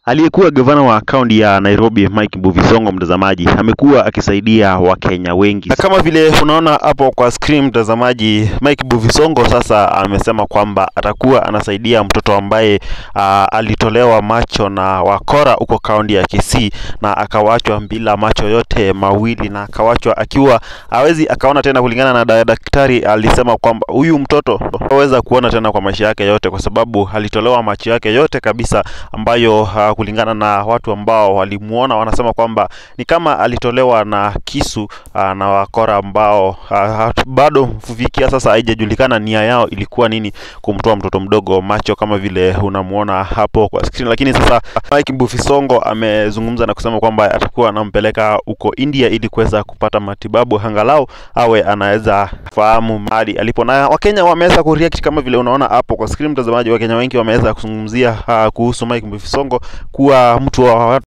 Aliyekuwa gavana wa kaunti ya Nairobi Mike Mbuvi Sonko, mtazamaji, amekuwa akisaidia Wakenya wengi, na kama vile unaona hapo kwa screen mtazamaji, Mike Mbuvi Sonko sasa amesema kwamba atakuwa anasaidia mtoto ambaye uh, alitolewa macho na wakora huko kaunti ya Kisii na akawachwa bila macho yote mawili na akawachwa akiwa hawezi akaona tena, kulingana na da- daktari alisema kwamba huyu mtoto haweza kuona tena kwa maisha yake yote, kwa sababu alitolewa macho yake yote kabisa, ambayo uh, kulingana na watu ambao walimuona wanasema kwamba ni kama alitolewa na kisu uh, na wakora ambao uh, bado kufikia sasa haijajulikana nia yao ilikuwa nini kumtoa mtoto mdogo macho kama vile unamuona hapo kwa screen. Lakini sasa Mike Mbuvi Sonko amezungumza na kusema kwamba atakuwa anampeleka huko India ili kuweza kupata matibabu, angalau awe anaweza fahamu mahali alipo, na Wakenya wameweza kureact kama vile unaona hapo kwa screen, mtazamaji. Wakenya wengi wameweza kuzungumzia uh, kuhusu Mike Mbuvi Sonko kuwa mtu wa